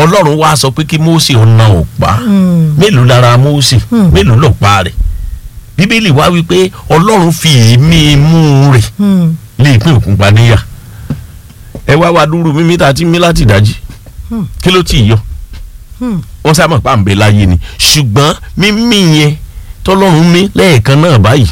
ọlọ́run wá sọ pé kí Mósè ọ̀nà ọ̀pá mélòó lára Mósè mélòó lọ̀pá rẹ̀ bíbélì wá wípé ọlọ́run fi èémí imú rẹ̀ lè pín òkun pa níyà ẹ wá wá dúró mímí tá a ti mí láti dájí kí ló tì í yọ wọ́n sábà pa àǹbẹ̀ láyé ni ṣùgbọ́n mímí yẹn tọ́lọ́run mí lẹ́ẹ̀kan náà báyìí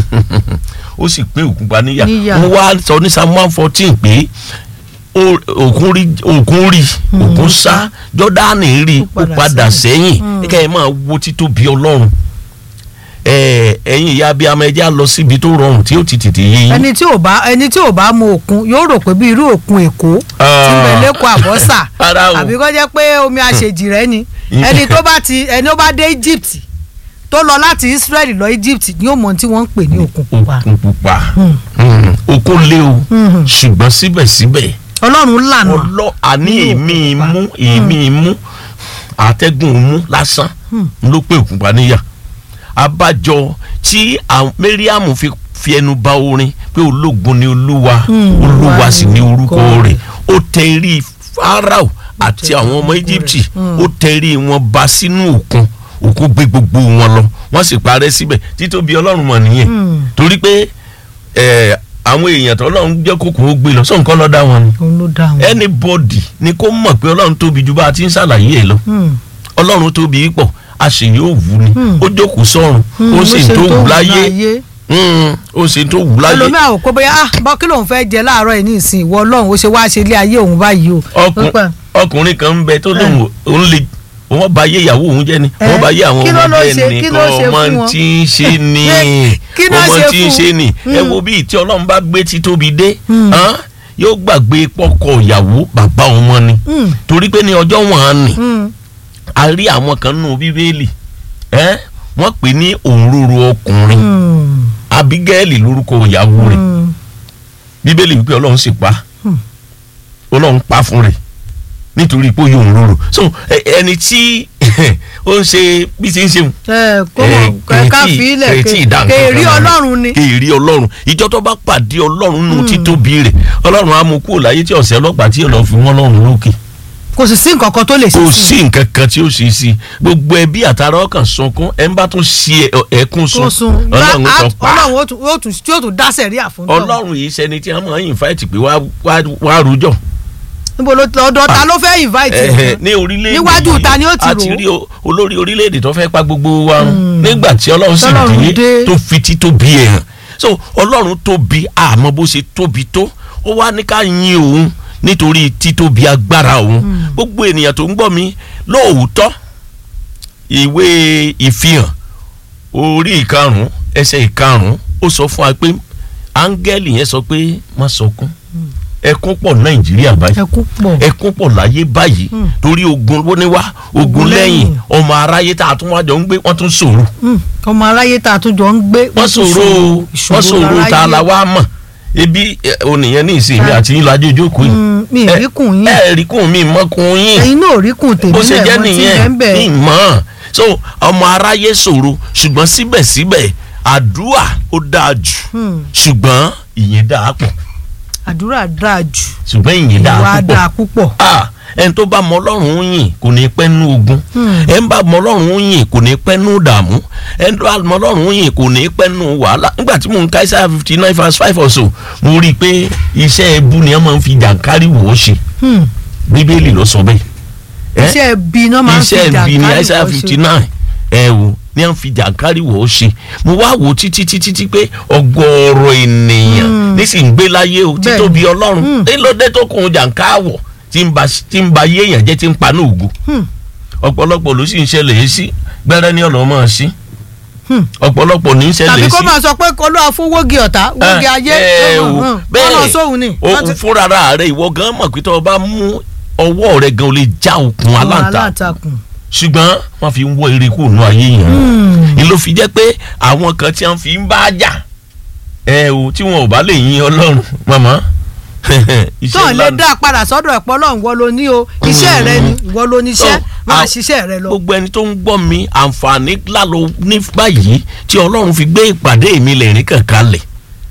ó sì pín òkun pa níyà Níyà. wọ́n wá sọ ní Psalm one fourteen pé ó- òkun rí òkun rí òkun sá Jọ́dánì rí Ó ó padà padà sẹ́yìn. sẹ́yìn kẹ́ ẹ máa wo títóbi Ọlọ́run ẹ ẹ̀yin ìyá abiyamọ ẹ jẹ́ á lọ síbi tó rọrùn tí ó ti tètè yé yín ẹni tí ò bá ẹni tí ò bá mu òkun yóò rò pé bí irú òkun èkó tí ń bẹ lẹ́kọ̀ọ́ àbọ́sà Rárá o. àbí kó jẹ́ pé omi àṣejì rẹ ni ẹni tó bá ti ẹni ó bá dé Egypt tó lọ láti Israel lọ Egypt ni ó mọ ohun tí wọ́n ń pè ní òkun pupa òkun pupa Mm. òkun lé o Mhm. ṣùgbọ́n síbẹ̀síbẹ̀ Ọlọ́run lànà ọlọ́ àní Ní òkun èémí pupa. imú èémí imú àtẹ́gùn imú lásán ló pé òkun pa níyà abájọ tí àwọn Mariam fi fi ẹnu ba orin pé ológun ni olúwa Mm, olúwa Olúwa sì ni ni orúkọ orúkọ rẹ̀. rẹ̀ ó tẹrí Fáráò àti àwọn ọmọ Íjíbítì Mm. ó tẹrí wọn ba sínú òkun òkun gbé gbogbo wọn lọ wọ́n sì parẹ́ síbẹ̀ títóbi Ọlọ́run mọ̀ nìyẹn Mm. torí pé ẹ, àwọn èèyàn tó Ọlọ́run jẹ́ kókò ó gbé lọ sọ nǹkan lọ́ọ́ dá wọn ni òun ló dá wọn. anybody ni kó mọ̀ pé ọlọ́run tóbi ju bá a ti ń ṣàlàyé ẹ̀ lọ Hmm. ọlọ́run tóbi pọ̀ a sì yóò wù ni Hmm. ó jókòó sọ́run Hmm, ó ló sì ṣe tó wù wù láyé Hmm, ó sì tó wù láyé ẹlòmíà ò pé bóyá ah bọ́ kí lòun fẹ́ jẹ láàárọ̀ yìí ní ìsìn ìwọ ọlọ́run ó ṣe wá ṣe ilé ayé òun báyìí o. Ọkùn- Ó pẹ́. ọkùnrin kan ń bẹ tó lóun òun lè wọ́n bá yé ìyàwó òun jẹ́ ni Eh, wọ́n bá yé àwọn kí ló ọmọ ló bẹ́ẹ̀ ṣe- ni kí kọ́ ló ṣe ọmọ fún wọn? tí ń ṣe ni Kí ló ọmọ ṣe tí ń fún? ṣe ni ẹ Hmm. wo bí tí ọlọ́run bá gbé títóbi dé Hmm. hàn, yóò gbàgbé pọ́kọ ìyàwó bàbá ọmọ ni Hmm. torí pé ní ọjọ́ wọn á nì Hmm. a rí àwọn kan nù bíbélì ẹ wọ́n pè ní òǹrorò ọkùnrin Hmm. abigaili lórúkọ ìyàwó rẹ̀ Hmm. bíbélì wípé ọlọ́run sì pa Hmm. ọlọ́run pa fún rẹ̀ nítorí pé ó yọ òǹrorò so ẹ- ẹni tí ó ń ṣe bí ti ń ṣe ẹ kó mọ ká fi ilẹ̀ kéèrí ọlọ́run ni. kéèrí ọlọ́run ìjọ tó bá pàdé ọlọ́run nù títóbi rẹ̀ ọlọ́run á mú kúrò láyé tí ọ̀sẹ̀ ọlọ́pàá tí ọlọ́run fi wọ́n lọ́run lókè kò sì sí nǹkan kan tó lè ṣe kò sí sí nǹkan kan tí ó ṣe sí gbogbo ẹbí àtàrà ọkàn sunkún ẹ ń bá tún ṣe ẹ- ẹkún tó sun sun ọlọ́run Á- kan pa ọlọ́run ó tún- ó tún tí ó tún dá sẹ̀ríà fún tọ̀. ọlọ́run yìí ṣẹni tí a máa ń invite pé wá wá wá rújọ́ níbo ló ọ̀dọ̀ ta ló fẹ́ invite Ẹ̀hẹ̀, ẹ̀ ní orílẹ̀-èdè Níwájú yìí, ta ni ó ti a rò ó? ti rí o- olórí orílẹ̀-èdè tó fẹ́ pa gbogbo wa run nígbà tí ọlọ́run sì Tọ́lọ́run dé dé. tó fi títóbi ẹ̀ hàn so ọlọ́run tóbi àmọ́ bó ṣe tóbi tó ó wá ní ká yin òun nítorí títóbi agbára òun gbogbo ènìyàn tó ń gbọ́ mi lóòótọ́ ìwé ìfihàn orí ìkarùn-ún ẹsẹ̀ ìkarùn-ún ó sọ fún wa pé áńgẹ́lì yẹn sọ pé má sọkún ẹkún pọ̀ nàìjíríà báyìí ẹkún pọ̀ ẹkún pọ̀ láyé báyìí Hmm. torí ogun ló ní wá ogun Ogun lẹ́yìn lẹ́yìn. ọmọ aráyé tá a tún wájọ ń gbé wọ́n tún ṣòro Hmm. ọmọ aráyé tá a tún jọ ń gbé wọ́n tún ṣòro o, wọ́n ṣòro tá a la láráyé. wá mọ̀ ebi ẹ, onìyẹn ní ìsinmi àti ìlàjì ojókòó yìí Hmm, mi ì rí kùn yín ẹ rí kùn mí mọ́kùn yín ẹ̀yin náà ò rí kùn tèmi bó ṣe jẹ́ náà mo ti nìyẹn ń bẹ̀ ní ìmọ̀ so ọmọ aráyé ṣòro ṣùgbọ́n síbẹ̀síbẹ̀ àdúrà ó dáa jù Hmm. ṣùgbọ́n ìyẹn dáa pọ̀ àdúrà dáa jù ṣùgbọ́n ìyẹn dáa ìwà púpọ̀ dáa púpọ̀ ah ẹni tó bá mọ ọlọ́run yìn kò ní pẹ́ nú ogun Hmm. ẹni bá mọ ọlọ́run yìn kò ní pẹ́ nú dààmú ẹni tó bá mọ ọlọ́run yìn kò ní pẹ́ nú wàhálà nígbà tí mò ń ka Isaiah fifty nine verse five or so mo rí i pé iṣẹ́ ẹbú ni wọ́n máa ń fi jàǹkárí wò ó ṣe Hmm. bíbélì ló sọ bẹ́ẹ̀ ẹ́ iṣẹ́ ẹbí náà máa ń fi iṣẹ́ ẹbí ni jàǹkárí Isaiah wọ́n ṣe. fifty nine ẹ wò ní à ń fi jàǹkárí wò ó ṣe mo wá wò ó títí títí tí pé ọgọ́rọ̀ ènìyàn Hmm. nísìnyí gbé láyé o Bẹ́ẹ̀ni. títóbi ọlọ́run Hmm. ńlọdẹ tó kún jàǹkáwọ̀ tí ń ba tí ń ba yéèyàn jẹ́ tí ń pa ní ògo Hmm. ọ̀pọ̀lọpọ̀ ló sì ń ṣẹlẹ̀ yìí sí gbẹ́rẹ́ ní ọ̀nà máa sí Hmm. ọ̀pọ̀lọpọ̀ ní ń ṣẹlẹ̀ tàbí sí. kó máa sọ pé olúwa fún wógi ọ̀tá wógi ayé ẹ hàn, o hàn. bẹ́ẹ̀ wọ́n lọ sóhun ni o Wọ́n ti- fúnra rẹ̀ ìwọ gan mọ̀ pé tó o bá mú ọwọ́ rẹ̀ gan o lè já okùn àwọn aláǹtakùn aláǹtakùn. ṣùgbọ́n wọ́n fi ń wọ eré kúrò nù ayé yẹn Hmm. ni ló fi jẹ́ pé àwọn kan tí wọ́n fi ń bá jà ẹ o tí wọn ò bá lè yin ọlọ́run màmá iṣẹ́ tó ńlá lè ni. dá a padà sọ́dọ̀ ẹ̀pọ̀ lọ́hùn wọ́n ló ní o iṣẹ́ rẹ ni ìwọ ló ní iṣẹ́ So, máa a- ṣiṣẹ́ rẹ lọ. gbogbo ẹni tó ń gbọ́ mi àǹfààní ńlá ló ní báyìí tí ọlọ́run fi gbé ìpàdé mi lẹ́rìn kankan lẹ̀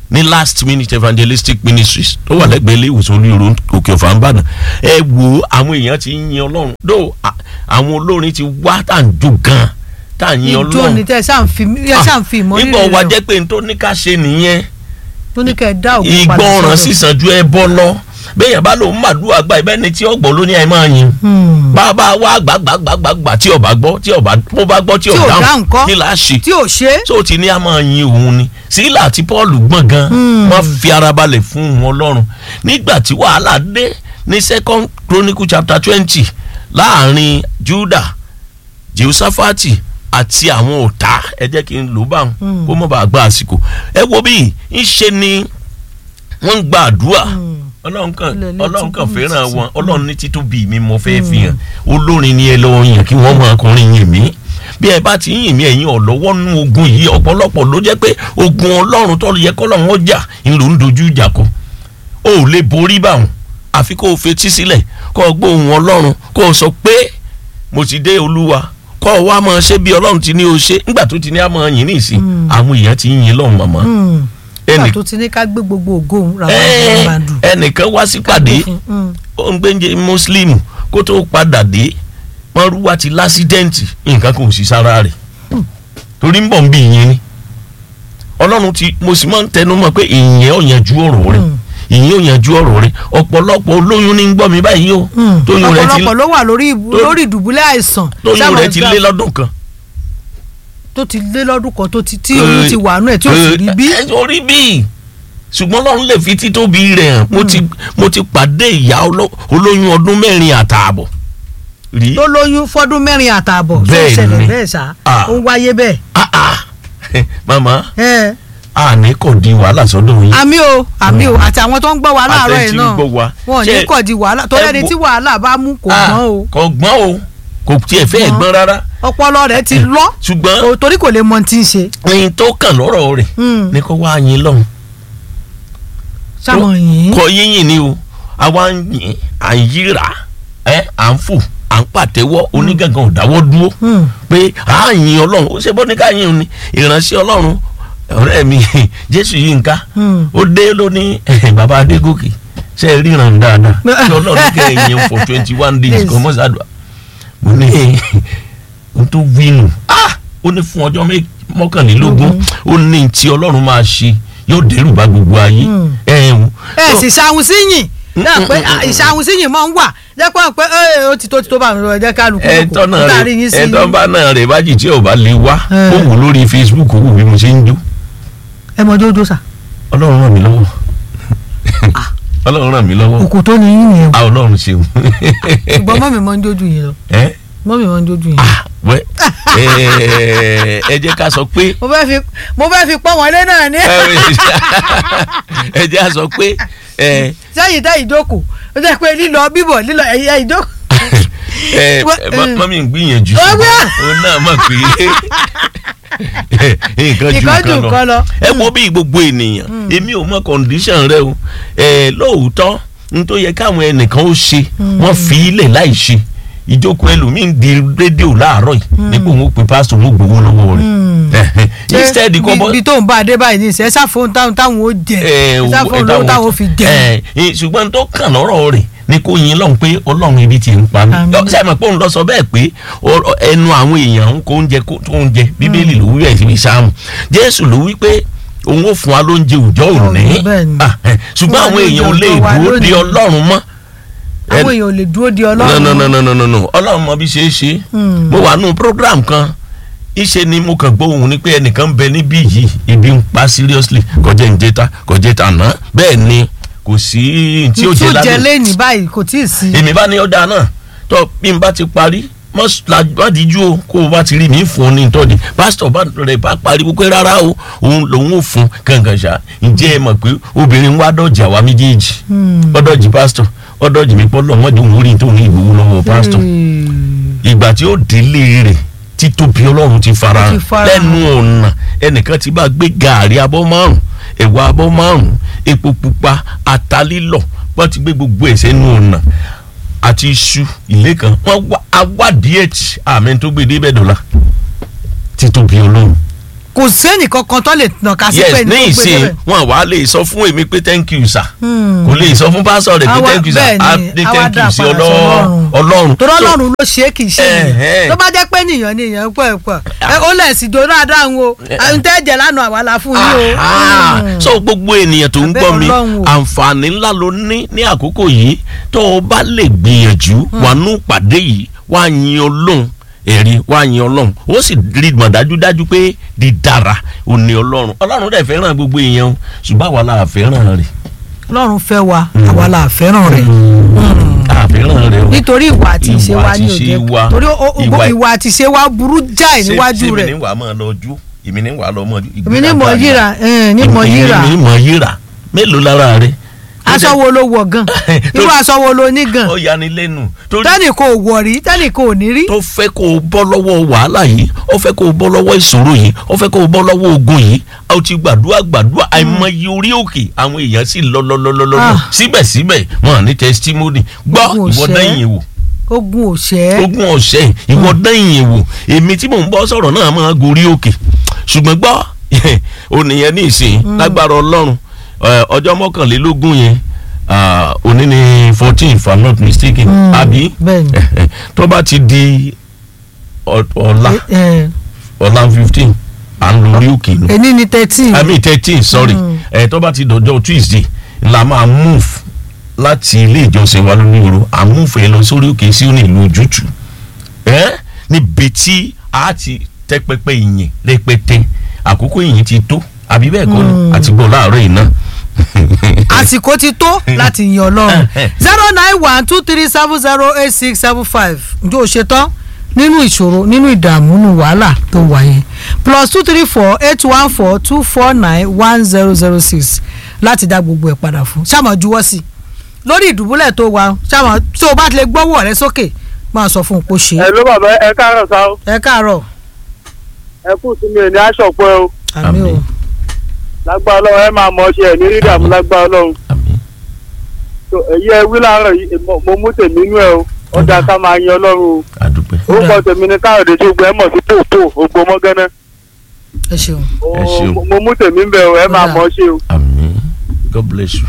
ní last minute evangelistic ministries tó wà lẹ́gbẹ̀ẹ́ ilé ìwòsàn olóyèrò òkè ọ̀fà ń bàdàn ẹ wo àwọn èèyàn ti ń yin ọlọ́run dó àwọn olórin ti wá tá à ń jó gan tá à ń yin ìjó ọlọ́run ni tẹ ṣáà ń fi ẹ ṣáà ń fi ìmọ̀ nígbà rírì wá rẹ̀ jẹ́ pé n tó ní ká ṣe nìyẹn tó ní kẹ́ ẹ dá òkú padà ìgbọràn sọ́dọ̀. sísan ju ẹbọ lọ bẹ́ẹ̀ bá lòun màdúrà gba ìbẹ́ ni tí ọgbọ̀n ló ní ẹ máa yin Hmm. bàbá wa gbàgbàgbàgbà tí ọba gbọ́ tí ọba bó bá gbọ́ tí Tí ò ọba dáhùn kọ́. kí là á ṣe tí ò ṣe é tó ti ní a máa yin òun ni sílà àti paul gbọ̀n gan Hmm. wọ́n fi ara balẹ̀ fún wọn lọ́rùn nígbà tí wàhálà dé ní second chronicle chapter twenty láàrin juda jehoshaphat àti àwọn ọ̀tá ẹ jẹ́ kí n lò bá wọn Hmm. kó mọ̀ bá gba àsìkò ẹ wo bí ń ṣe ni wọ́n ń gba àdúrà Hmm. ọlọ́run kan Ilẹ̀ ilé ọlọ́run kan tí kò ní fẹ́ràn títì. wọn ọlọ́run ní títóbi mi mo fẹ́ fi hàn olórin ni ẹ lọ́wọ́ yàn kí wọ́n máa kọrin yìn mí bí ẹ bá ti ń yìn mí ẹ̀yin ọ̀lọ́wọ́ nú ogun yìí ọ̀pọ̀lọpọ̀ ló jẹ́ pé ogun ọlọ́run tó yẹ kọ́lọ́run ó jà ń lò ń dojú ìjà kọ o ò lè borí báwọn àfi kó o fetí sílẹ̀ kó o gbóhùn ọlọ́run kó o sọ pé mo ti dé olúwa kó o wá máa ṣe bí ọlọ́run ti ní o ṣe nígbà tó ti ní a máa yìn ní ìsìn Mm. àwọn èèyàn ti ń yìn lọ́hùn màmá Hmm. ẹnì nígbà tó ti ní ká gbé gbogbo ògo òun ra ẹ wọn máa dùn. ẹnìkan wá sípàdé ó ń gbẹ́njẹ mùsùlùmí kó tó padà dé mọ́rúwá ti lásídẹ́ǹtì nǹkan kò sí sára rẹ̀ torí ń bọ̀ ń bí ìyẹn ni ọlọ́run ti mo sì máa ń tẹnu mọ́ pé ìyẹn ò yanjú ọ̀rọ̀ rẹ̀ ìyẹn ò yanjú ọ̀rọ̀ rẹ̀ ọ̀pọ̀lọpọ̀ olóyún ní ń gbọ́ mi báyìí o tóyún rẹ̀ ti ọ̀pọ̀lọpọ̀ ló wà lórí ìbú- tó- lórí ìdùbúlẹ̀ àìsàn tóyún sáwọn rẹ̀ ti ìgbà- lé lọ́dún kan. tó ti lé lọ́dún kan tó ti tí oyún ti wà nù ẹ̀ tí ò sì rí bí. ẹ orí bí ṣùgbọ́n ọlọ́run lè fi títóbi rẹ̀ hàn mo ti mo ti pàdé ìyá oló- olóyún ọdún mẹ́rin àtààbọ̀ rí. tó lóyún fọ́dún mẹ́rin àtààbọ̀ tó Bẹ́ẹ̀ ṣẹlẹ̀ ni. bẹ́ẹ̀ sá Ah. ó ń wáyé bẹ́ẹ̀. Ah, ah. mama ẹ àní kò di wàhálà sọ́dọ̀ yín. àmì o àmì o àti àwọn tó ń gbọ́ wa láàárọ̀ yìí Àtẹ̀tí ń náà gbọ́ wa. wọn ò ní Ṣé- kọ̀ di wàhálà torí ẹ ẹni wo- tí wàhálà bá mú kò Ah, gbọ́n o kò gbọ́n o kò tiẹ̀ fẹ́ Gbọ́n. gbọ́n rárá ọpọlọ rẹ̀ ti lọ ṣùgbọ́n kò- torí kò lè mọ tí ń ṣe. ẹyin tó kàn lọ́rọ̀ rẹ̀ Hmm. ní kó wá yín lọ́hùn. sáwọn yìí kọ yíyìn ni o àwa ń yìn à ń yíra ẹ à ń fò à ń pàtẹ́wọ́ onígangan ò dáwọ́ dúró Hmm. pé à ń yin ọlọ́run ó ṣe bọ́ ní ká yin òun ni ìránṣẹ́ ọlọ́run ọ̀rẹ́ mi jésù yìí nǹka Hmm. ó dé lóní bàbá adégòkè ṣe é ríran dáadáa ṣé ọlọ́run kẹ́ ẹ̀ yin for twenty one days Yes. kò mọ́ sádùá mo ní n tó wínú ah ó ní fún ọjọ́ mẹ́- mọ́kànlélógún ó ní tí ọlọ́run máa ṣe yóò dẹ́rù bá gbogbo ayé Hmm. ẹ̀ ń ẹ sì ṣàwọn síyìn náà pé Mm, mm, mm, ìṣàwọn síyìn máa ń wà jẹ́ pé pé ẹ ó ti tó ti tó bá mi lọ ẹ jẹ́ ká lùkù ẹtọ́ náà láàrin rẹ yín sí ẹtọ́ bá náà rẹ bá jì tí ò bá lè wá Eh. ó wù lórí Facebook ó wù bí mo ṣe ń jó ẹ mọ jójó sà ọlọ́run ràn mí lọ́wọ́ ọlọ́run ràn mí lọ́wọ́ òkú tó ní yín yẹn o a ọlọ́run ṣeun ṣùgbọ́n mọ́mì mọ́ ń jójú yín lọ ẹ mọ́mì mọ́ ń jójú yín. ah wẹ́ ẹ ẹ jẹ́ ká sọ pé mo fẹ́ fi mo fẹ́ fi pọ́n wọlé náà ní. ẹ jẹ́ ká sọ pé ẹ sẹ́yìn tẹ́ ìjókòó ó jẹ́ pé lílọ bíbọ̀ lílọ ẹ̀yẹ ìjókòó. ẹ Wẹ́- mọ́mí ń gbìyànjú Ó gbé. òun náà mọ̀ pé nǹkan ju Nǹkan ju nǹkan nǹkan lọ lọ. ẹ wo bí gbogbo ènìyàn èmi ò mọ condition rẹ o ẹ lóòótọ́ n tó yẹ káwọn ẹnìkan ó ṣe wọ́n fi ilẹ̀ láì ṣe ìjókòó ẹlòmíín di rédíò láàárọ̀ yìí nípò wọn pe pásítọ̀ wọn gbowó lọ́wọ́ rẹ̀ instead kọ́ bọ́ bí tó ń bá a dé báyìí ní ìṣẹ́ sáfóun táwọn táwọn ó jẹ ẹ wo- sáfóun ẹ lówó táwọn- táwọn ó fi jẹ. ẹ ẹ, ṣùgbọ́n tó kàn lọ́rọ̀ rẹ̀ ni kò yin lọ́hùn pé ọlọ́run ibi tí ń pa mí Àmín. ṣe àmọ́ pé òun lọ sọ bẹ́ẹ̀ pé ọ̀rọ̀- ẹnu àwọn èèyàn ń kó oúnjẹ kó- tó ń jẹ bíbélì ló wí ẹ̀ síbi sáàmù jésù ló wí pé òun ò fún wa lóúnjẹ òòjọ́ òní bẹ́ẹ̀ ni. Ah, eh, ṣùgbọ́n Fún wa àwọn èèyàn ò lóúnjẹ lè òòjọ́ wa dúró de lónìí. ọlọ́run mọ́ àwọn èèyàn ò lè dúró di no ọlọ́run. no no no no no no ọlọ́run mọ bí ṣe é ṣe Hmm. mo wà nù program kan ìṣe ni mo kàn gbọ́ ohun ni pé ẹnìkan ń bẹ níbí yìí ibi ń pa seriously kọjá ìjẹta kọjá ìtànà bẹ́ẹ̀ ni kò sí tí ó jẹ jẹ lálẹ́ lẹ́yìn báyìí kò tí ì sí. èmi bá ní ọ̀dà náà tó bí n bá ti parí mọ́sáládìjú o kó o bá ti rí mi fún un ní ìtọ́jú pásítọ̀ bá rẹ̀ bá pariwo pé rárá o òun lòun ò fún kankan ṣá ǹjẹ́ ẹ mọ̀ pé obìnrin wá dọ̀jì àwa méjèèjì ọ̀dọ̀jì pásítọ̀ ọ̀dọ̀jì mi pọ́ lọ́mọdé òun rí tóun ìgbòho lọ́wọ́ pásítọ̀ ìgbà tí ó délé rẹ̀ títóbi ọlọ́run ti fara Ó hàn ti fara hàn. lẹ́nu ọ̀nà ẹnìkan ti bá gbé gàárì abọ́ márùn ẹ̀wà abọ́ márùn epo pupa ata lílọ̀ wọ́n ti gbé gbogbo ẹ̀ sẹ́nu ọ̀nà àti iṣu ilé kan wọ́n wá awádìí ẹ̀tì àmì tó gbé débẹ̀ dọ́là títóbi ọlọ́run kò sẹ́nì kankan tó lè nàka sí pé yes ẹni ní tó gbé ìsìn débẹ̀. wọn wàá lè sọ fún èmi pé thank you sir Hmm. kò lè sọ fún pásọ rẹ pé Àwa- thank you sir bẹ́ẹ̀ á ni, ní àwa thank dá you sí padà Ọlọ́- sọ́lọ́run. ọlọ́run torí So, ọlọ́run ló ṣe é kì í ṣe Ẹ̀hẹ́n. ènìyàn tó bá jẹ́ pé ènìyàn ni èèyàn pẹ̀ pẹ̀ ẹ ó lẹ̀ sí dòdò àdáhùn o àwọn tẹ́ jẹ́ lánàá àwa la fún yín o. Ah, Hmm. so gbogbo ènìyàn tó ń Abẹ́ gbọ́ mi Ọlọ́run o. àǹfààní ńlá ló ní ní àkókò yìí tó o bá lè gbìyànjú wà nú pàdé yìí wà á yin ọlọ́run ẹ̀rí wà á yin ọlọ́run ó sì rí mọ̀ dájúdájú pé dídára ò ní ọlọ́run ọlọ́run dẹ̀ fẹ́ràn gbogbo èèyàn o ṣùgbọ́n àwa la fẹ́ràn rẹ̀ ọlọ́run fẹ́ wa àwa la fẹ́ràn rẹ̀ a fẹ́ràn rẹ̀ o nítorí ìwà àti ìṣe Ìwà wa àti ní ìṣe òde wa. torí ó- ó- Ìwà- ìwà àti ìṣe wa burú jáì Ṣé- níwájú ṣé mi rẹ̀ ní wàá máa lọ jú èmi ní wàá lọ mọ èmi ní mọ̀ yíra ẹ̀, ní mọ̀ yíra èmi ní mọ̀ yíra mélòó lára rẹ̀ aṣọ wo ló wọ̀ gan irú aṣọ wo ló ní gan ó yani lẹ́nu torí tẹ́nì kò wọ̀ rí tẹ́nì kò ní rí tó fẹ́ kó o bọ́ lọ́wọ́ wàhálà yìí ó fẹ́ kó o bọ́ lọ́wọ́ ìṣòro yìí ó fẹ́ kó o bọ́ lọ́wọ́ ogun yìí ó ti gbàdúrà gbàdúrà àìmọye orí òkè àwọn èèyàn sì lọ lọ lọ lọ lọ Ah. síbẹ̀síbẹ̀ wọn ní testimony gbọ́ Ogun ìwọ òṣè. dẹ́yìn wò ogun òṣẹ́ ogun ọ̀sẹ̀ ìwọ dẹ́yìn wò èmi tí mò ń bọ́ sọ̀rọ̀ náà máa gorí òkè ṣùgbọ́n gbọ́ ònìyẹn ní ìsìn lágbára ọlọ́run ẹ, ọjọ́ mọ́kànlélógún yẹn ah, òní ni fourteen if i'm not mistaken Mm, àbí bẹ́ẹ̀ni. tó bá ti di ọ- ọ̀la ẹ̀, ọ̀la fifteen à ń lórí òkè nù ẹni ní thirteen i mean thirteen sorry Mm. ẹ tó bá ti dọjọ́ tuesday la máa move láti ilé ìjọsìn wa lórí ìró à ń move ẹ lọ sórí òkè sí òní ìlú ojútù ẹ níbi tí a ti tẹ́ pẹpẹ ìyìn rẹpẹtẹ àkókò ìyìn ti tó àbí bẹ́ẹ̀ kọ́ ni àti bọ̀ láàárọ̀ yìí náà. àsìkò ti tó láti yin ọlọ́run zero nine one two three seven zero eight six seven five ǹjẹ́ o ṣe tán nínú ìṣòro nínú ìdààmú nínú wàhálà tó wà yẹn plus two three four eight one four two four nine one zero zero six láti dá gbogbo ẹ̀ padà fún ṣáàmà juwọ́ sí i lórí ìdùbúlẹ̀ tó wà ṣáàmà tó o bá ti lè gbọ́wọ́ rẹ sókè máa sọ fún un pé ó ṣe é. ẹ ló bàbá ẹ káàárọ̀ sá o ẹ káàárọ̀ ẹ kú sí mi ò ní aṣọ pé o àmì o Àmín. lágbára ọlọ́run ẹ máa mọ ọṣẹ ẹ ní rí dààmú lágbára ọlọ́run àmín tó èyí ẹ wí láàárọ̀ yìí mo- mo mú tèmi inú ẹ o ó dáa ká máa yan ọlọ́run o àdúpẹ́ orúkọ tèmi ni káyọ̀dé tó gbẹ mọ̀ sí pòpò ògbó mọ́gánná ẹ ṣeun. Ẹ ṣeun. Mo- mo mú tèmi ń bẹ o ẹ máa Ó dáa. mọ ọṣẹ o. àmín god bless you.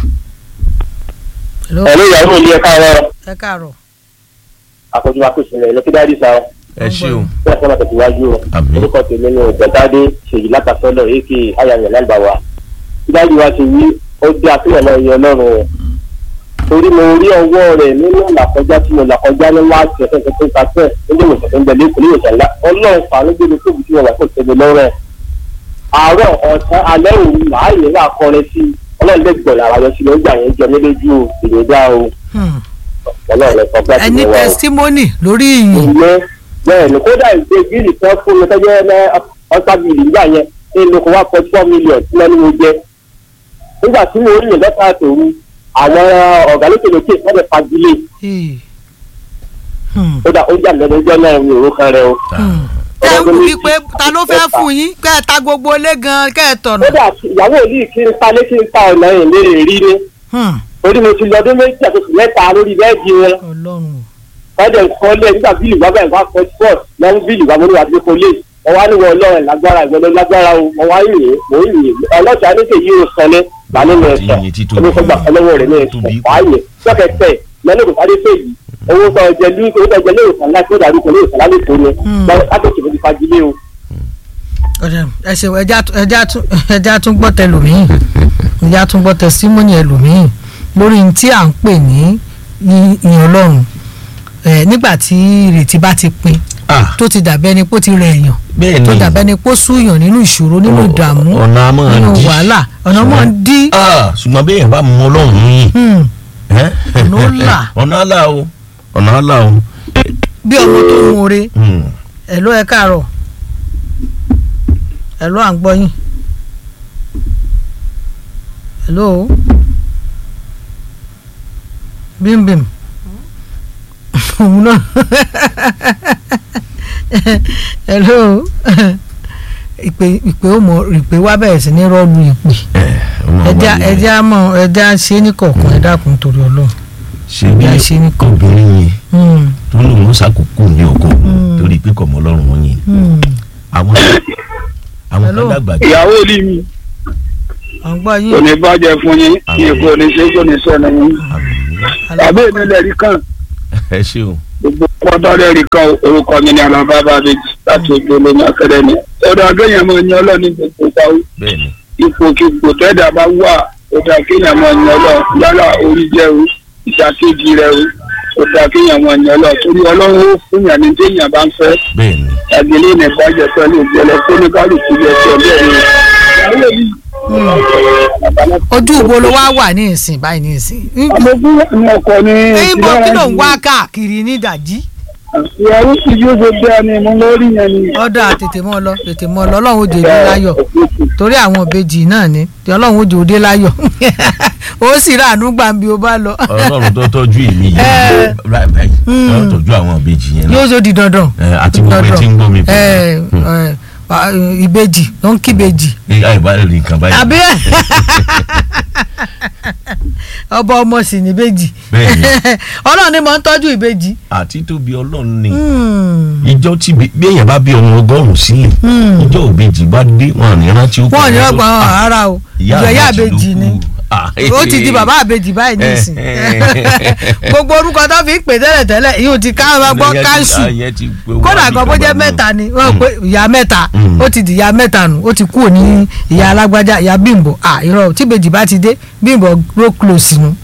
Hello? ẹ̀lú ìyàwó mi ẹ káàárọ̀ ẹ káàárọ̀ àkójọ akóṣẹlẹ̀ lọ́kídárì sa ẹ ṣeun bí wọ́n fọ́nà tẹ̀síwájú o Àmín. orúkọ tèmi ni ọ̀gbẹ̀ntàdé ṣèyí látàsọ́lọ̀ èkì ayàyàn lálùbáwá kídájú wa ti wí ó dé àfihàn náà yẹ ọlọ́run o torí mo rí ọwọ́ rẹ̀ nínú làkọjá tí mo làkọjá ní láti ẹ̀sẹ̀ tó ń tasẹ̀ níbi ìwòsàn tó ń bẹ lẹ́kọ̀ọ́ ní ìwòsàn ńlá ọlọ́run fàánú gbé mi tóbi tí mo wà tó tẹ̀lé lọ́rẹ̀ àárọ̀ ọ̀sán alẹ́ òru láàyè náà kọrin sí i ọlọ́run lè gbọ̀n lára yọ sí i lọ́gbà yẹn jẹ mí lójú o èyí dá o Hmm. ọlọ́run ẹ̀ sọ pé àti ẹni mo wà o testimony lórí ìyìn ìyẹn bẹ́ẹ̀ ni kódà ìgbé bíìlì kan fún mi tọ́jú ẹ ọ̀sá bíìlì nígbà yẹn ní inú kó wá pọ̀ four million tí wọ́n ní mo jẹ nígbà tí mo rí yẹn lọ́sà tòru àwọn ọ̀gá lókè lókè wọ́n lè fagilé Ee. Hmm. kódà ó jà lẹ́nu ọjọ́ náà mi ò ró kan rẹ o. Hmm. tẹ́ ń wí pé ta ló fẹ́ fún yín kẹ́ ẹ ta gbogbo ilé gan kẹ́ ẹ tọ̀nà. kódà ìyàwó yìí kí n ta lé kí n ta ọ̀nà yìí lè rí ni Hmm. torí mo ti lọ ọdún méjì àti oṣù mẹ́ta lórí bẹ́ẹ̀dì wọn ọlọ́run wọ́n dẹ̀ kọ́ lé nígbà bíìlì wá báyìí wá pọ̀ sport lọ́wọ́ bíìlì wá mo ní wà á gbé kọ́lé wọ́n wá níwọ̀ ọlọ́run lágbára ìgbọ́dọ̀ lágbára o wọ́n wá yìnyín mò ń yìnyín ọlọ́sàá ní kèyí o sọlé wà nínú ẹ̀sọ́ Yìnyín títóbi. omi fọgbà ọlọ́wọ́ rẹ̀ ní ẹ̀sọ́ Tóbi. wáyé sọ́kẹ̀tẹ̀ lẹ́nu kò sáré fèyí owó sọ ọjẹ ní owó sọ ọjẹ ní ìwòsàn láti ó dàrú kò ní ìwòsàn lálẹ́ tó ní Hmm. látòkè mo ti fagilé o. ọ̀dà ẹ ṣe ẹja tún- ẹja tún ẹja tún gbọ́ tẹlòmíì ẹja tún gbọ́ testimony ẹlòmíì lórí ní tí à ń pè ní ní ìyìn ọlọ́run ẹ nígbà tí ìrètí bá ti pin ah tó ti dàbẹ́ ni pé ó ti rẹ̀ èèyàn bẹ́ẹ̀ ni tó dàbẹ́ ni pé ó súyàn nínú ìṣòro nínú Ọ- ìdààmú ọ̀nà a máa nínú dí. wàhálà ọ̀nà máa ń dí ah ṣùgbọ́n bí èèyàn bá mọ ọlọ́run yìí Hmm. ẹ́? Ọ̀nà ó là. ọ̀nà àlà o ọ̀nà àlà o bí ọmọ tó ń more Hmm. ẹ ló ẹ káàárọ̀ ẹ ló à ń gbọ́ yín hello bímbím òun náà hello ìpè ìpè ó mọ ìpè wá bẹ̀rẹ̀ sí ní rọ́ọ̀lù ìpè ẹ ọmọ ẹja wa ni- ẹja mọ ẹja ṣe ní kọ̀ọ̀kan ẹ dákun torí ọlọ́run ṣe bí ẹja ṣe ní kọ̀ọ̀kan. obìnrin yẹn Hmm, tó lóun ó ṣàkókò ní ọkọ Hmm. torí pé kọ̀mọ́ ọlọ́run wọn yẹn hmm. àwọn àwọn Hello? Hello. dàgbà ìyàwó ilé mi à ń gbọ́ kò yín ní bàjẹ́ fún yín Àmín. ní kò ní ṣe kò ní sọnù yín tàbí èmi lẹ́rìí kan ẹ ṣeun gbogbo pọ́tọ́ lẹ́rìí kan orúkọ mi ní alábá bàbí láti ojú olómi akẹ́rẹ́ ni ọ̀dọ̀ akéèyàn máa yan ọlọ́ọ̀ni gbogbo ìdáwó bẹ́ẹ̀ ni ipòkipò tẹ́dà bá wà ọ̀dọ̀ akéèyàn máa yan ọlọ́ọ̀ yálà orí jẹ́ o ìṣàkejì rẹ o ọ̀dọ̀ akéèyàn máa yan ọlọ́ọ̀ torí ọlọ́run ó fún yàn ní téèyàn bá ń fẹ́ bẹ́ẹ̀ ni àgbélé ní ìbàjẹ́ pẹ̀lú ìjẹ́lẹ̀ fóníkálùkù yẹ ti ọ̀bẹ́ rẹ̀ ìyàwó yìí ojú ìwo ló wá wà ní ìsìn báyìí ní ìsìn. àmọ́gbọ́n ní ọkọ ní ìbò kí ló ń wá káàkiri ní ìdajì ìyàwó tí yóò ṣe bẹ́ẹ̀ ni mo lórí yẹn ni. ọ̀dà tètè mọ́ ọ lọ tètè mọ́ ọ lọ ọlọ́run ó jẹ́ ìdí láyọ̀ torí àwọn ìbejì náà ni tí ọlọ́run ó jẹ́ òde láyọ̀ ó sì ráàánú gbàǹbí ó bá lọ ọlọ́run tó tọ́jú èmi yìí Eh. báyìí báyìí yóò tọ́jú àwọn ìbejì yẹn náà yóò ṣe di dandan Eh, àti gbogbo ẹ tí ń gbọ́ mi pẹ̀lú. Eh, eh, ah, ìbejì ló ń kí ìbejì ní àìbá rẹ̀ nǹkan báyìí àbí ọba ọmọ sì ní ìbejì Bẹ́ẹ̀ni. ọlọ́run ni mo ń tọ́jú ìbejì àti tóbi ọlọ́run ni Hmm. ìjọ tí bí bí èèyàn bá bí ọmọ ọgọ́rùn-ún sílẹ̀ ìjọ òbejì bá dé wọn àní rántí ó wọn ò ní kọ́ ọgbà Ah, ara o ìjọ ìyá ìbejì ni ó ti di bàbá àbejì báyìí nísìn gbogbo orúkọ tó fi ń pè tẹ́lẹ̀ tẹ́lẹ̀ yóò ti ká máa gbọ́ káńsù kódà gan bó jẹ́ mẹ́ta ni wọ́n pe ìyá mẹ́ta Mm. ó ti di ìyá mẹ́ta nù ó ti kúrò ní ìyá alágbájá ìyá bímbọ à irọ́ tí bèjì bá ti dé bímbọ ló close nu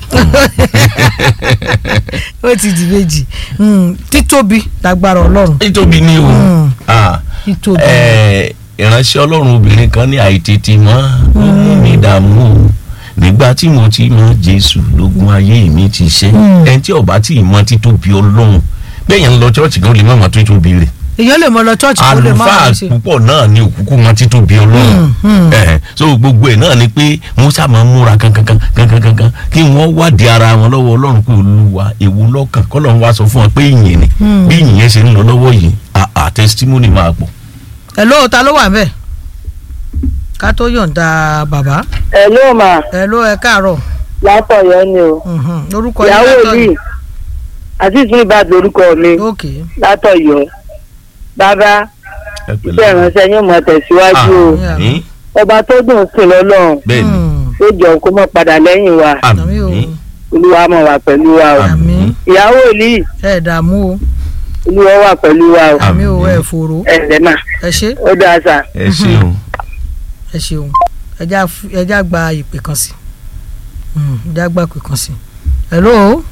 ó ti di bèjì Mm, títóbi lágbára ọlọ́run nítorí ni o Mm. Ah, títóbi eh, ìránṣẹ́ ọlọ́run obìnrin kan ní àìtètè mọ́ ó mú mi dààmú o nígbà tí mo ti mọ jésù lógún ayé mi ti ṣe Mm. ẹni tí ọba tí ì mọ títóbi ọlọ́run bẹ́ẹ̀ yẹn ń lọ chọ́ọ̀chì kan ó lè má mọ títóbi rẹ̀ èèyàn lè mọ lọ chọ́ọ̀chì kó lè má àlùfáà wọ́n ṣe púpọ̀ náà ni òkúkú mọ títóbi ọlọ́run Mm, mm. Eh, so gbogbo ẹ̀ náà ni pé musa máa ń múra kankankan kankankan kí wọ́n wádìí ara wọn lọ́wọ́ ọlọ́run pé olúwa èwo lọ́kàn kọ́lọ́run wá sọ fún wọn pé ìyìn ni Mm. bí ìyìn yẹn ṣe ń lọ lọ́wọ́ yìí àà testimony máa pọ̀. ẹ̀ ló ta ló wà ń bẹ̀ ká tó yọ̀ǹda bàbá ẹ ló mà ẹ̀ ló ẹ káàárọ̀ látọ̀yọ́ ni o Mhm. orúkọ ìyàwó látọ̀ yìí àtìsí ìbàdàn lórúkọ mi ok látọ̀yọ́ bàbá ẹ pẹ̀lẹ́. iṣẹ́ ìránṣẹ́ yóò mọ̀ tẹ̀síwájú o àmín ọba tó dùn sí lọ́lọ́run bẹ́ẹ̀ ni Mm. tó jọ kó mọ̀ padà lẹ́yìn wa àmì o àmín olúwa mọ̀ wá pẹ̀lú wa o àmì ìyàwó yìí ẹ dààmú o olúwa wà pẹ̀lú wa o àmì o Àmín. ẹ fòrò ẹ lẹ́mà ẹ ṣe ó dáa sà ẹ ṣeun ẹ ṣeun ẹjá f- ẹjá gba ìpè kan sí Mm, ẹjá gba ìpè kan sí hello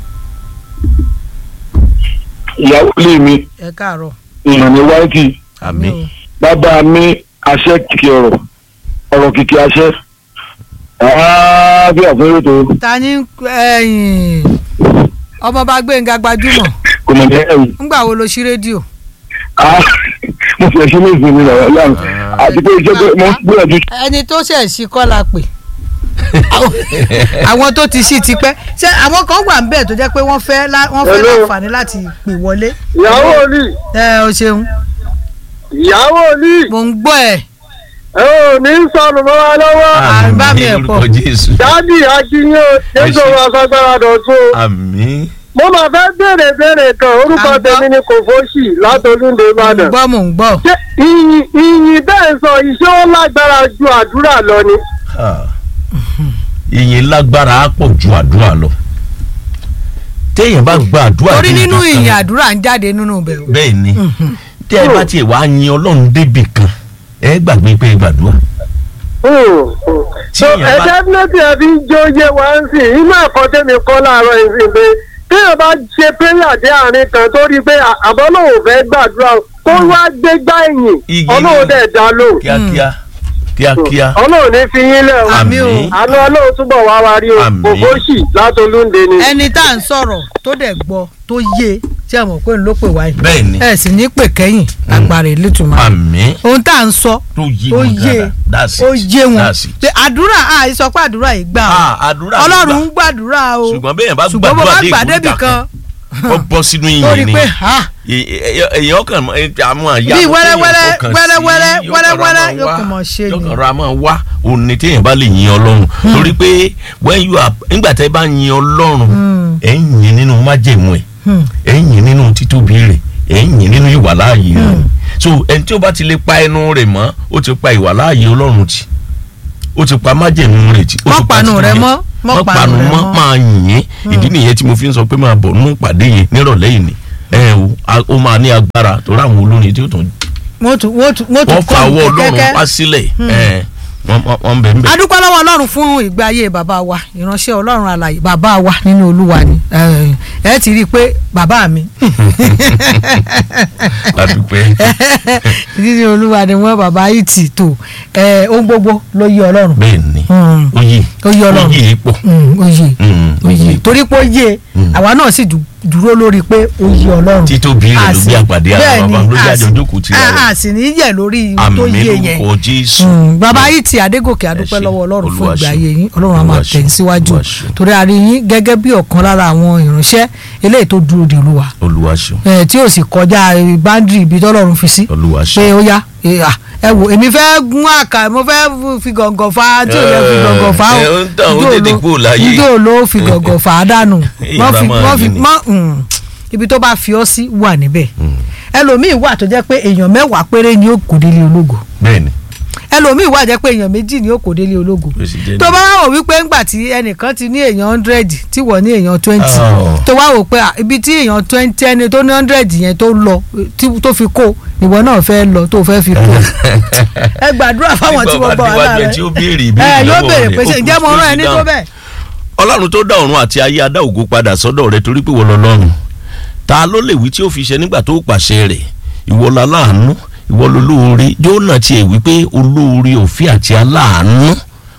ìyàwó ilé mi ẹ káàárọ̀ ìrànní wáìtì àmín o. bàbá mi àṣẹ kìkì ọ̀rọ̀ ọ̀rọ̀ kìkì àṣẹ bí àfúnrẹ́ tó ta ni ẹ̀yìn ọmọọba gbẹ̀ngà gbajúmọ̀ kò mọ̀ ní ẹ̀rù ńgbà wo lo ṣí rédíò mo fi ẹ̀ṣẹ́ ní ìsinmi rẹ̀ lánàá àti pé iṣẹ́ tó mo ń gbìyànjú ẹni tó ṣẹ̀ sí kọ́ la pè Àwọn- àwọn tó ti ṣí ti pẹ́ ṣé àwọn kan wà ń bẹ̀ tó jẹ́ pé wọ́n fẹ́ lá- wọ́n fẹ́ Hello. láǹfààní láti pè wọlé ìyàwó ni ẹ o ṣeun ìyàwó ni mò ń gbọ́ ẹ̀ ẹ ò ní sọnù mọ́ wa lọ́wọ́ àbá mi ẹ̀ àmín pọ̀. lórúkọ jésù dáàbì akínyó jésù wa fagbára dọ̀tún àmín mo máa fẹ́ béèrè béèrè kan orúkọ À ń gbọ́. tèmi ni kò fóṣì látolúndé mò ń ìbàdàn gbọ́ mò ń gbọ́ ṣé ìyìn ìyìn bẹ́ẹ̀ sọ iṣẹ́ ó lágbára ju àdúrà lọ ni. Ah. ìyìn lágbára á pọ̀ ju àdúrà lọ téèyàn bá gba àdúrà torí débi nínú kan- ìyìn àdúrà ń jáde nínú ibẹ̀ o. bẹ́ẹ̀ ni tí ẹ bá tiẹ̀ wá yin ọlọ́run débì kan ẹ gbàgbé pé ẹ gbàdúrà so èèyàn bá- ẹ̀jẹ̀ fúnẹ́tì ẹ̀ fi ń jó yé wa ń sìn inú ẹ̀kọ́ tèmi kọ́ láàárọ̀ ìsìn pé téèyàn bá ṣe péyà dé àárín kan tó rí i pé àbọ̀ náà ò fẹ́ gbàdúrà kó wá gbégbá ẹ̀yìn Igi ọlọ́run ni- dẹ̀ dá lóhùn kíákíá kíákíá ọlọ́run ní fi yín lẹ̀ o Àmín o. àánú ọlọ́run túbọ̀ wá wa rí o Àmín. òfóṣì látolúndé ni. ẹni tá à ń sọ̀rọ̀ tó dẹ̀ gbọ́ tó yé tí a mọ̀ pé ń ló pè wáyé bẹ́ẹ̀ ni ẹ sì ní pè kẹ́yìn agbára ìlétùmọ̀ àmín ohun tá à ń sọ tó yé ó wọn yé dáadáa that's it ó yé wọn that's it. pé àdúrà àì sọ pé àdúrà yìí gbà Ah, ó àdúrà ló ọlọ́run gbà. ń gbàdúrà o ṣùgbọ́n bẹ́ẹ̀ bá ṣùgbọ́n bó bá gbàdúrà dé gbà débì ìkórìtà kan kan ó bọ́ sínú ó rí ìyìn ni pé ha èèyàn kan àmọ́ àyà Bí wẹ́rẹ́wẹ́rẹ́, wẹ́rẹ́wẹ́rẹ́, wẹ́rẹ́wẹ́rẹ́ yóò kàn máa ṣe ni. yóò kàn ra máa wá òní téèyàn bá lè yin ọlọ́run torí pé when you are nígbà tẹ́ bá yin ọlọ́run Hmm. ẹ̀ ń yin nínú májẹ̀mú ẹ̀ Hmm. ẹ̀ ń yin nínú títóbi rẹ̀ ẹ̀ ń yin nínú ìwàláàyè rẹ̀ so ẹni tí ó bá ti lè pa ẹnu rẹ̀ mọ́ ó ti pa ìwà láàyè ọlọ́run tì ó ti pa májèmú rẹ̀ tì ó Mọ́ ti pa panu títí rẹ̀ yẹn. mọ́, mọ́ mọ́ panu panu rẹ̀ mọ́ mọ́. máa yìn ìdí nìyẹn tí mo fi ń sọ pé máa bọ̀ nínú ìpàdé yẹn nírọ̀lẹ́ yìí ni ẹ o a- ó máa ní agbára torí àwọn olórin tí ó tún wọ́n tún wọ́n tún wọ́n tún wọ́n fa ọwọ́ ọlọ́run kẹ́kẹ́. wá sílẹ̀ ẹ wọ́n wọ́n- wọ́n bẹ̀ ń bẹ̀. adúpẹ́ lọ́wọ́ ọlọ́run fún ìgbé ayé bàbá wa ìránṣẹ́ ọlọ́run alààyè bàbá wa nínú olúwa ni ẹ ẹ ti rí i pé bàbá mi adúpẹ́ nínú olúwa ni wọ́n bàbá yìí ti tò ẹ ohun gbogbo ló yí ọlọ́run bẹ́ẹ̀ ni Mm. ó yè ó yí ọlọ́run ó yè é pọ̀ Mm, ó yé Mm, ó yé torí pé ó yé Mm. àwa náà sì dú- dúró lórí pé ó yí ọlọ́run títóbi rẹ̀ A ló sì- gbé àpàdé ara bẹ́ẹ̀ bàbá ni, ló a jẹ́ sì- àjọjókòó ti a- ara a sì ní yẹ̀ lórí tó àmì yé yẹn lórúkọ jésù Mm, bàbá yìí ti adégòkè adúpẹ́ ṣé, lọ́wọ́ ọlọ́run fún Olúwa ìgbé ṣé. ayé yín ọlọ́run á máa Olúwa ṣé, tẹ̀ síwájú Olúwa ṣé. torí a rí yín gẹ́gẹ́ bí ọ̀kan lára àwọn ìránṣẹ́ eléyìí tó dúró de olúwa olúwa ṣeun ẹ tí ò sì kọjá báńdìrì ibi tọ́lọ́run fi sí olúwa pé ṣeun ó yá ẹ à, ẹ wò èmi fẹ́ gún àkà mo fẹ́ fi gàngàn fa tí ò yẹ fi gàngàn fa ẹ, ó ń tàn, ó Ijó tètè ló- kúrò láyé. ijó ló fi gàngàn fà á dànù Èyí Wọ́n bá fi- máa wọ́n fi- rí ni. mọ́- mm, ibi tó bá fi ọ́ sí wà níbẹ̀ ẹlòmíì wà tó jẹ́ pé èèyàn mẹ́wàá péré ni ó kò délé ológo bẹ́ẹ̀ ni ẹlòmíì wà jẹ́ pé èèyàn méjì ni ó kò délé ológo Bó ṣe jẹ́ tó nìyẹn. bá wà wò wípé ńgbà tí ẹnìkan ti ní èèyàn hundred tí wọ́n ní èèyàn twenty Oh. tó wá wò pé à, ibi tí èèyàn twenty ẹni tó ní hundred yẹn tó lọ tí- tó fi kó ìwọ náà fẹ́ lọ tó fẹ́ fi kó ẹ gbàdúrà fáwọn tí wọ́n gbọ́ wà nígbà lára tí ó béèrè ẹ ìbéèrè yóò lọ́wọ́ béèrè rẹ̀, pé ṣe ó ǹjẹ́ kú mo sí rán ẹni tó dáhùn. bẹ́ẹ̀ ọlọ́run tó dá ọ̀run àti ayé adá ògo padà sọ́dọ̀ rẹ torí pé wọ́n lọ lọ́run ta ló lè wí tí ó fi ṣe nígbà tó pàṣẹ rẹ̀ ìwọ la láàánú ìwọ lolóore jóná tiẹ̀ wípé olóore òfin àti aláàánú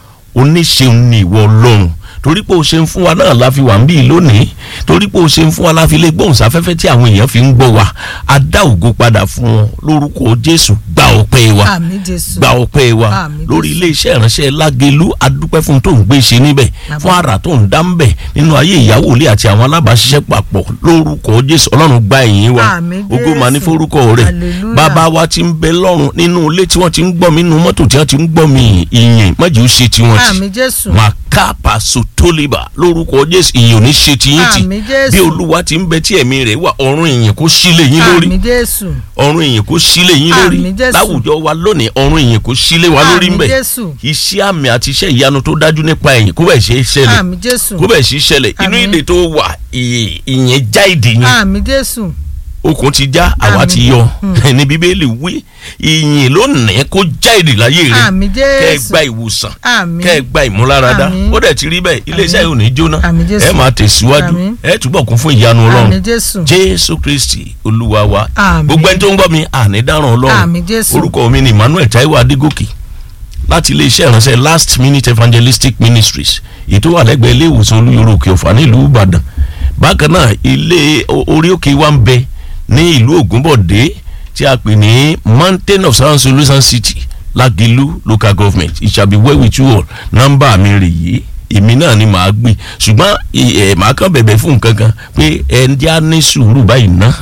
oníṣeun ni ìwọ ọlọ́run torí pé o ṣe ń fún wa náà la fi wà ń bí lónìí torí pé o ṣe ń fún wa la fi lè gbóhùn sáfẹ́fẹ́ tí àwọn èèyàn fi ń gbọ́ wa a dá ògo padà fún ọ lórúkọ jésù gba ọpẹ́ wa àmì jésù gba ọpẹ́ wa Àmín, lórí Jésù. iléeṣẹ́ ìránṣẹ́ lágẹ̀lú adúpẹ́ fún tó ń gbé ṣe níbẹ̀ Àmín. fún àrà tó ń dá ń bẹ̀ nínú ayé ìyàwó ilé àti àwọn alábàáṣiṣẹ́ papọ̀ lórúkọ jésù ọlọ́run gba ìyìn wa Àmín, ògo mà ní Jésù. forúkọ rẹ̀ Hallelujah. bàbá wa ti ń bẹ lọ́run nínú ilé tí wọ́n ti ń gbọ́ mi nínú mọ́tò tí wọ́n ti ń gbọ́ mi ìyìn mọ́jú ṣe tiwọn tì àmì jésù màkàpà sotoliba lórúkọ jésù ìyìn ò ní ṣe tiyín tì Àmín, Jésù. bí olúwa ti ń bẹ tí ẹ̀mí rẹ̀ wà ọ̀run ìyìn kó sílẹ̀ yín lórí àmì jésù ọ̀run ìyìn kó sílẹ̀ yín lórí Àmín, Jésù. láwùjọ wa lónìí ọ̀run ìyìn kó sílẹ̀ wa lórí Àmín, ń bẹ̀ Jésù. iṣẹ́ àmì àti iṣẹ́ ìyanu tó dájú nípa ẹ̀yìn kó bẹ̀ ṣe é ṣẹlẹ̀ àmì jésù kó bẹ̀ ṣe é ṣẹlẹ̀ inú Àmín. ìdè tó wà ìyè- ìyẹn já ìdè yẹn àmì jésù okùn ti já àwa Àmín. ti yọ ní bíbélì wí ìyìn lónìí kó já ìdè láyé rẹ àmì kẹ́ ẹ jésù gba ìwòsàn àmì kẹ́ ẹ gba ìmúláradá Àmín. ó dẹ̀ ti rí bẹ́ẹ̀ iléeṣẹ́ yìí ò ní jóná Àmín, Jésù. ẹ máa tẹ̀síwájú Àmín. ẹ túbọ̀ kún fún ìyanu àmì ọlọ́run jésù jésù kristi olúwa wa Àmín. gbogbo ẹni tó ń gbọ́ mi àní dáràn ọlọ́run Àmín, Jésù. orúkọ mi ni emmanuel taiwo adégòkè láti iléeṣẹ́ ìránṣẹ́ last minute evangelistic ministries ètò wà lẹ́gbẹ̀ẹ́ ilé ìwòsàn olúyọ̀rọ̀ òkè ọ̀fà nílùú ìbàdàn bákan náà ilé o- orí òkè wa ń bẹ ní ìlú ògúnbọ̀dé tí a pè ní mountain of sound solution city lágìlú local government it shall be well with you all nọ́mbà mi rè yìí èmi náà ni màá gbé ṣùgbọ́n ẹ màá kàn bẹ̀bẹ̀ fún nǹkan kan pé ẹ ń já ní sùúrù báyìí ná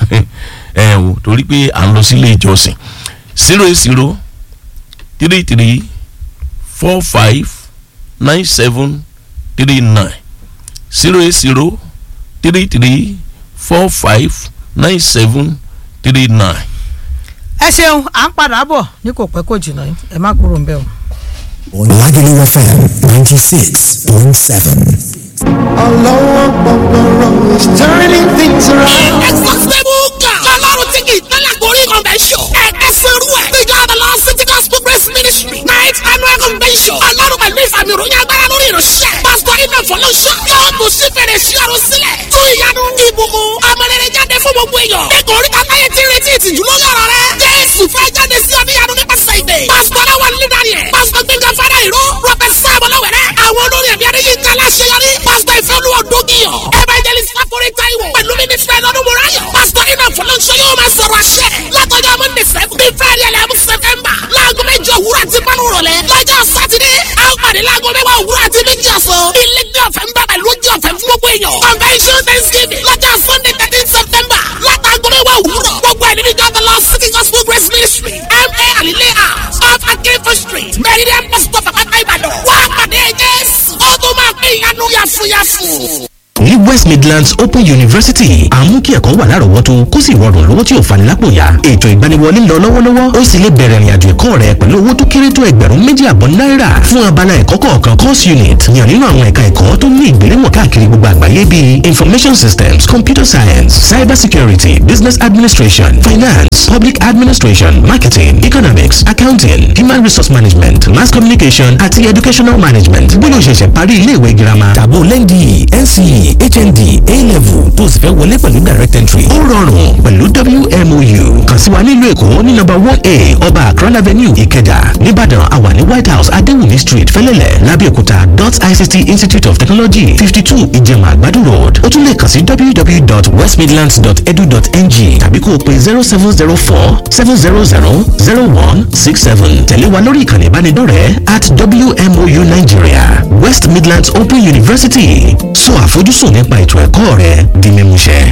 ẹ o torí pé à ń lọ sílé ìjọsìn zero eight zero three three four five nine seven three nine zero eight zero three three four five nine seven three nine. ẹ ṣeun à ń padà bọ̀ ní kò pẹ́ kò jìnnà yìí ẹ má kúrò ń bẹ̀ o. Lagelu FM 96.7. Ọlọ́wọ́ gbọ̀ngbọ̀rọ̀ is turning things around. Exhaustible God. Ọlọ́run tí kì í tẹ́lẹ̀ gorí convention. Ẹ̀ẹ́dẹ́ sẹ́rú ẹ̀. The God of Lord City Gospel Grace Ministry. Night annual convention. Ọlọ́run pẹ̀lú ìfàmì ìròyìn agbára lórí ìránṣẹ́. Pásítọ̀ Iná Fọlọ́ṣọ́. Yóò tún sí fèrè sí ọ̀run sílẹ̀. Tún ìyanu ìbùkún. Ọmọlẹ́rẹ̀ jáde fún gbogbo èèyàn. Ẹ̀kọ́ orí kan láyé ti retí ìtìjú lórí ọ̀rọ̀ rẹ̀. Jésù fẹ́ jáde sí ọ níyanu nípasẹ̀ ìdè. Pásítọ̀ Aláwọ̀ Lídàrí ẹ̀. Pásítọ̀ Gbẹ̀ngàn Fádà Ìró. Rọ́pẹ̀ Sáàmù Lọ́wẹ̀rẹ̀. Àwọn olórí ẹ̀mí Adéyínká Láṣeyọrí. Pásítọ̀ Ìfẹ́olúwa Dógìyàn. Evangelist Fáforí Táíwò. Pẹ̀lú mínísítà Ẹ̀dọ́dún Mùráyọ̀. Pásítọ̀ Iná Fọlọ́ṣọ́ yóò máa sọ̀rọ̀ àṣẹ. Látọjọ́ Monday seven. Bí Friday eleven September. Láago méjì òwúrọ̀ àti márùn rọ̀lẹ́. Lọ́jọ́ Sátidé. A ó pàdé láago mẹ́wàá òwúrọ̀ àti méjì ọ̀sán. Ilé ní ọ̀fẹ́ ń bàbà lójú ọ̀fẹ́ fún gbogbo èèyàn. Convention Thanksgiving. Lọ́jọ́ Sunday thirteen September. Látàgọ mẹ́wàá òwúrọ̀. Gbogbo ẹ̀ nínú ìjọba lọ City Gospel Grace Ministry. M.A. Alile House. Off Akinfo Street. Meridian Mustapha Pátá Ìbàdàn. Wá pàdé Jésù. Ó tún máa pín ìyanu yàfùyàfù. Ní west midlands open university àmú kí ẹ̀kọ́ wà lárọ̀ọ́wọ́tó kó sì rọrùn lówó tí ò fani lápò ya ètò ìgbaniwọlé ń lọ lọ́wọ́lọ́wọ́ ó sì lè bẹ̀rẹ̀ ìrìnàjò ẹ̀kọ́ rẹ pẹ̀lú owó tó kéré tó ẹgbẹ̀rún méjì àbọ̀ náírà fún abala ẹ̀kọ́ kọ̀ọ̀kan course unit yàn nínú àwọn ẹ̀ka ẹ̀kọ́ tó ní ìgbéléwọ̀n káàkiri gbogbo àgbáyé bíi information systems computer science cyber security business administration finance public administration marketing economics accounting human resource management mass communication àti educational management bóyá o ṣẹ̀ṣẹ̀ parí iléèwé girama tàbó lẹ́ndì nce hnd a-level tó sì fẹ́ wọlé pẹ̀lú direct entry ó rọrùn pẹ̀lú wmou kàn sí wa nílùú èkó ní nọ́mbà one a ọba akron avenue ìkẹjà nìbàdàn àwa ní white house adéwùmí street fẹ́lẹ́lẹ̀ lábẹ́òkúta dot ict institute of technology fifty two ìjẹ̀mà àgbàdo road ó tún lè kàn sí www.westmidlands.edu.ng tàbí kó o pe zero seven zero four seven zero zero zero one six seven tẹ̀lé wa lórí ìkànnì ìbánidọ́rẹ̀ẹ́ at wmou nigeria west midlands open university sọ àfojúsùn nípa ètò ẹ̀kọ́ rẹ di mímúṣẹ.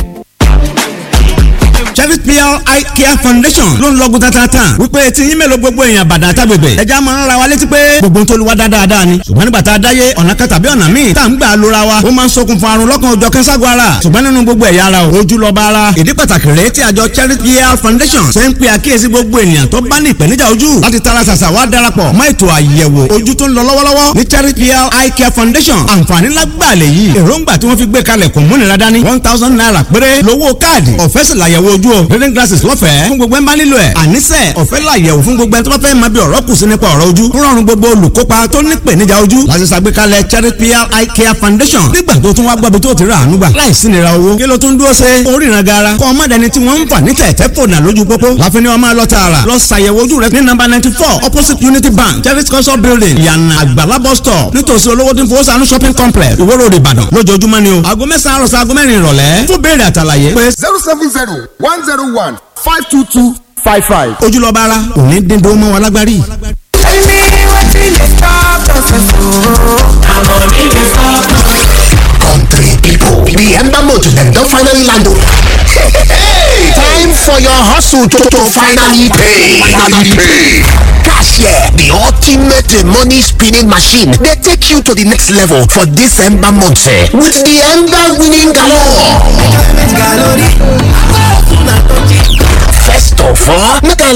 Chevy PR Eye Care Foundation ló ń lọ́gùn tatata wípé tí yín mélòó gbogbo èèyàn bàdàn àtàgbègbè ẹja máa ń ra wa létí pé gbogbo tó lu wa dáadáa ni ṣùgbọ́n nígbà tá a dáyé ọ̀nà kan tàbí ọ̀nà míì tá à ń gbà lóra wa ó máa ń ṣokùnfà àrùn lọ́kàn òjọ̀ kẹ́ńságun ara ṣùgbọ́n nínú gbogbo ẹ̀yà ara o ojú lọ́ba ara ìdí pàtàkì rèé tí àjọ Chevy PR Foundation ṣe ń pe àkíyèsí gbogbo ènìyàn tó bá ní ìpèníjà ojú láti tara ṣàṣà wá darapọ̀ mọ́ ètò àyẹ̀wò ojú tó ń lọ lọ́wọ́lọ́wọ́ ní Chevy PR Eye Care Foundation àǹfààní lágbàá lè yí èròǹgbà tí wọ́n fi gbé kalẹ̀ kò múnira dání one thousand naira péré lówó káàdì ọ̀fẹ́ sì làyẹ̀wò ojú o reading glasses lọ́fẹ̀ẹ́ fún gbogbo ẹ̀ ń bá nílò ẹ̀ àníṣe ọ̀fẹ́ làyẹ̀wò fún gbogbo ẹ̀ tó bá fẹ́ máa bí ọ̀rọ̀ kù sí nípa ọ̀rọ̀ ojú ń rọrùn gbogbo olùkópa tó ní ìpèníjà ojú láti ṣàgbékalẹ̀ Charity PR Eye Care Foundation nígbà tó tún wá gbọ́bi tó ti rà àánú gbà láìsí nira owó kí ló tún dúró ṣe oríran gara kọ́ ọmọdéni tí wọ́n ń fà ní tẹ̀tẹ̀ fònà lójú pópó láfi ni wọ́n máa lọ tààrà lọ ṣàyẹ̀wò ojú rẹ ní nọ́mbà ninety four opposite Unity Bank Charity cultural building yànnà àgbàlá bus stop nítòsí olówó tí ń fowó sànú shopping complex Ìwó road Ìbàdàn lójoojúmọ́ ni o aago mẹ́sàn-án àròsọ aago mẹ́rin ìrọ̀lẹ́ fún béèrè àtàlàyé pé zero seven zero one zero one five two two five five. ojúlọ́ba ara òní dídó mọ́ wa lágbárí. Tell me wetin dey stop us I'm money dey stop us. Country people, the Ember Motor dem don finally land o. Hey, time for your hustle to, to finally pay. Finally pay. Cashier, the ultimate money spinning machine, dey take you to the next level for this Ember month eh, with the Ember winning galore. First of all, make I